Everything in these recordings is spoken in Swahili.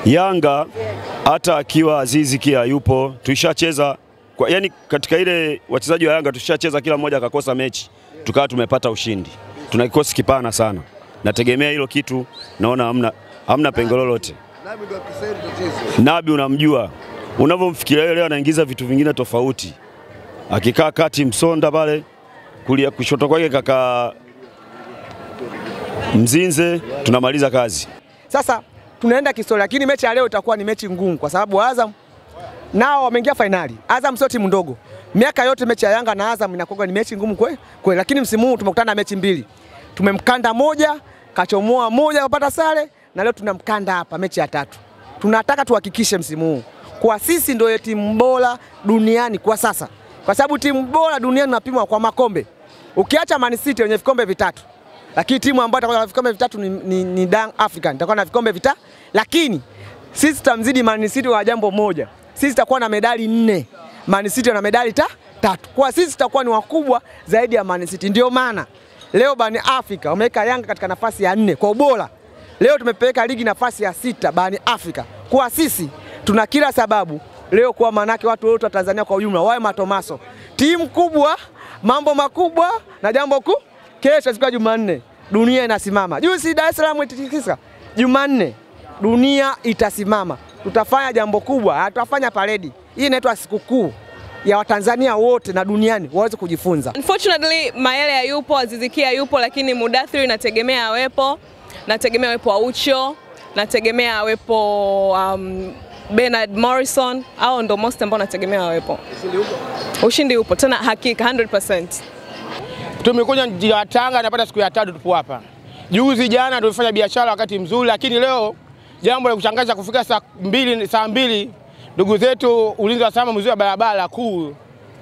Yanga hata akiwa Azizi Ki yupo, tuishacheza kwa, yani katika ile wachezaji wa Yanga tushacheza kila mmoja akakosa mechi tukawa tumepata ushindi. Tuna kikosi kipana sana, nategemea hilo kitu, naona hamna, hamna pengo lolote. Nabi unamjua, unavyomfikiria yeye leo anaingiza vitu vingine tofauti, akikaa kati Msonda pale kulia kushoto kwake kaka Mzinze, tunamaliza kazi. Sasa tunaenda kihistoria, lakini mechi ya leo itakuwa ni mechi ngumu kwa sababu Azam nao wameingia fainali. Azam sio timu ndogo. Miaka yote mechi ya Yanga na Azam inakuwa ni mechi ngumu kweli kweli, lakini msimu huu tumekutana na mechi mbili, tumemkanda moja, kachomoa moja, kapata sare, na leo tunamkanda hapa mechi ya tatu. Tunataka tuhakikishe msimu huu kwa sisi ndio timu bora duniani kwa sasa, kwa sababu timu bora duniani inapimwa kwa makombe. Ukiacha Man City wenye vikombe vitatu, lakini timu ambayo itakuwa na vikombe vitatu ni, ni, ni Young African itakuwa na vikombe vitatu, lakini sisi tutamzidi Man City kwa jambo moja, sisi tutakuwa na medali nne, Man City wana medali ta, tatu. Kwa sisi tutakuwa ni wakubwa zaidi ya Man City. Ndio maana leo barani Afrika wameweka Yanga katika nafasi ya nne kwa ubora. Leo tumepeleka ligi nafasi ya sita barani Afrika. Kwa sisi tuna kila sababu leo kuwa manake watu wote wa Tanzania kwa ujumla wawe matomaso, timu kubwa, mambo makubwa na jambo kuu. Kesho siku ya Jumanne dunia inasimama. Juzi Dar es Salaam ititikisa, Jumanne dunia itasimama. Tutafanya jambo kubwa, tutafanya paredi. Hii inaitwa sikukuu ya Watanzania wote na duniani waweze kujifunza. Unfortunately, Mayele hayupo, Aziz Ki hayupo, lakini Mudathiri nategemea awepo, nategemea awepo Aucho, nategemea awepo um, Bernard Morrison, hao ndo most ambao nategemea awepo. Ushindi upo tena hakika 100%. Tumekuja mji wa Tanga, napata siku ya tatu tupo hapa. Juzi jana tulifanya biashara wakati mzuri, lakini leo jambo la kushangaza kufika saa mbili, saa mbili ndugu zetu ulinzi wa salama mzuri wa barabara kuu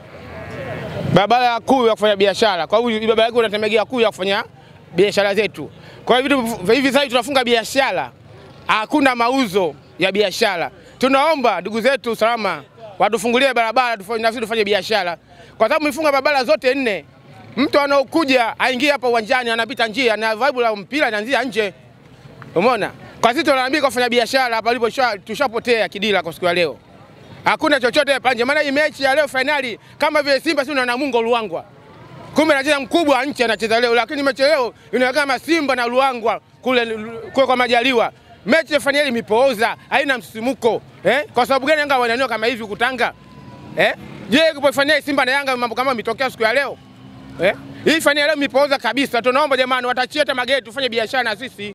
barabara kuu ya kufanya biashara. Kwa hiyo barabara yake unatemegea kuu ya kufanya biashara zetu. Kwa hiyo vitu hivi sasa tunafunga biashara, hakuna mauzo ya biashara. Tunaomba ndugu zetu salama watufungulie barabara tufanye nafsi tufanye biashara, kwa sababu mifunga barabara zote nne mtu anaokuja aingie hapa uwanjani anapita njia na vibe la mpira inaanzia nje. Umeona? Kwa sisi tunaambia kufanya biashara hapa alipo tushapotea kidila kwa siku ya leo. Hakuna chochote hapa nje. Maana hii mechi ya leo finali kama vile Simba si na Namungo Luangwa. Kumbe anacheza mkubwa wa nchi anacheza leo lakini mechi leo inaonekana kama Simba na Luangwa kule kule kwa Majaliwa. Mechi ya finali imepooza, haina msisimuko. Eh? Kwa sababu gani Yanga wananyoa kama hivi kutanga? Eh? Je, kwa finali Simba na Yanga mambo kama imetokea siku ya leo? Eh? Hii fani leo imepooza kabisa. Tunaomba jamani, watachie hata mageti tufanye biashara na sisi.